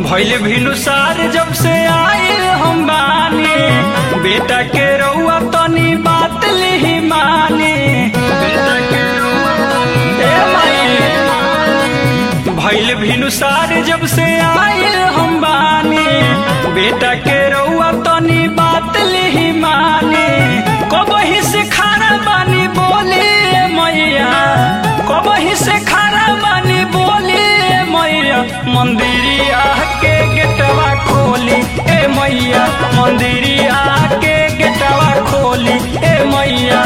भइल भिनुसार जब से आइल हम बानी बेटा के रउआ तनी बात लिही मानी बेटा के रउआ तनी ए माई भइल भिनुसार जब से आइल हम बानी बेटा के रउआ तनी बात लिही मानी कबही से खाना बानी बोली मैया कबही से खाना बानी बोली मैया मंदिरिया के गेटवा खोली ए मैया मंदिरिया के गेटवा खोली ए मैया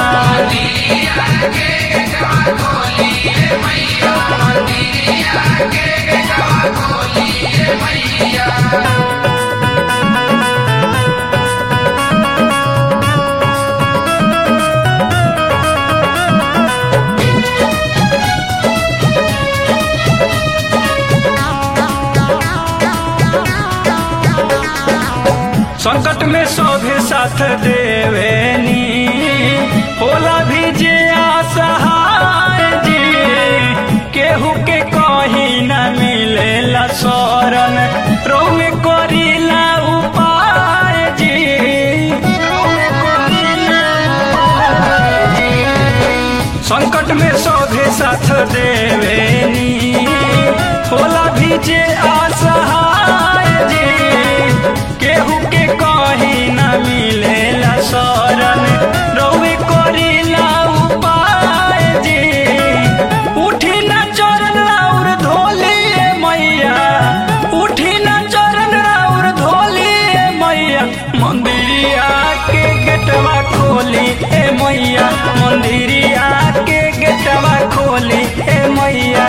संकट में सौभे साथ देवेनी होला भी जे असहाय जी केहू के कहीं न मिलेला शरण रोमे करीला उपाय जी रोमे करीला उपाय जी। संकट में सौभे साथ देवेनी होला भी जे असहाय जी केहू के कहीं न मिलेला शरण रउए करीला उपाय जी उठी न चरण राउर धोली मैया उठी न चरण राउर धोली मैया मंदिरिया के गेटवा खोली ए मैया मंदिरिया के गेटवा खोली ए मैया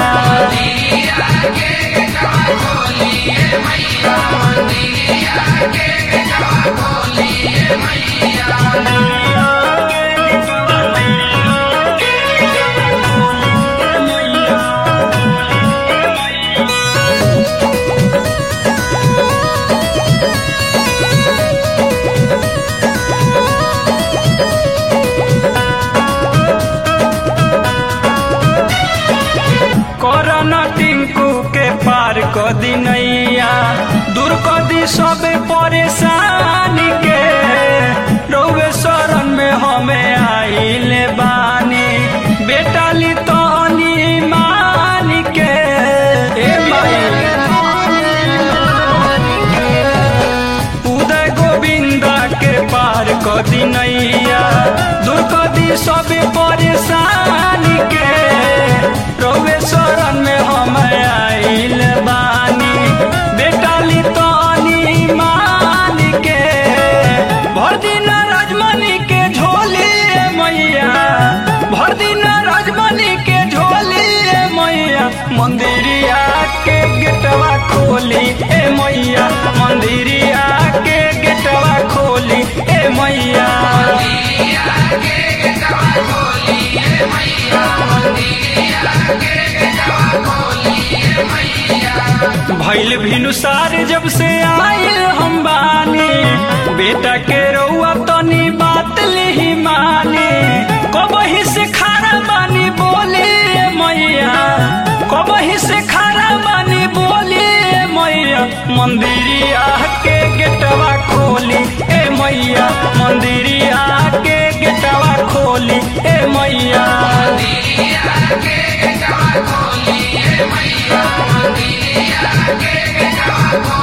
करन टिंकू के पार क दिनैया दूर क दी सब परेशानी के रउए शरण में हमें आइले बानी बेटा ली तनी मान के ए उदय गोविंदा के पार क दिनैया दूर क दी सब परेशानी के रउए शरण में हम आइल बानी बेटा ली तनी मान के भर दिन राजमणि के झोली ए मैया भर दिन राजमणि के झोली ए मैया मंदिरिया के गेटवा खोली ए मैया मंदिरिया के गेटवा खोली ए मैया भइल भिनुसार जब से आइल हम बानी बेटा के रउआ तनी बात लिही मानी कबही से खाना बानी बोली ए मैया कबही से खाना बानी बोली ए मैया मंदिरिया के गेटवा खोली ए मैया मंदिरिया के गेटवा खोली ए मैया खोली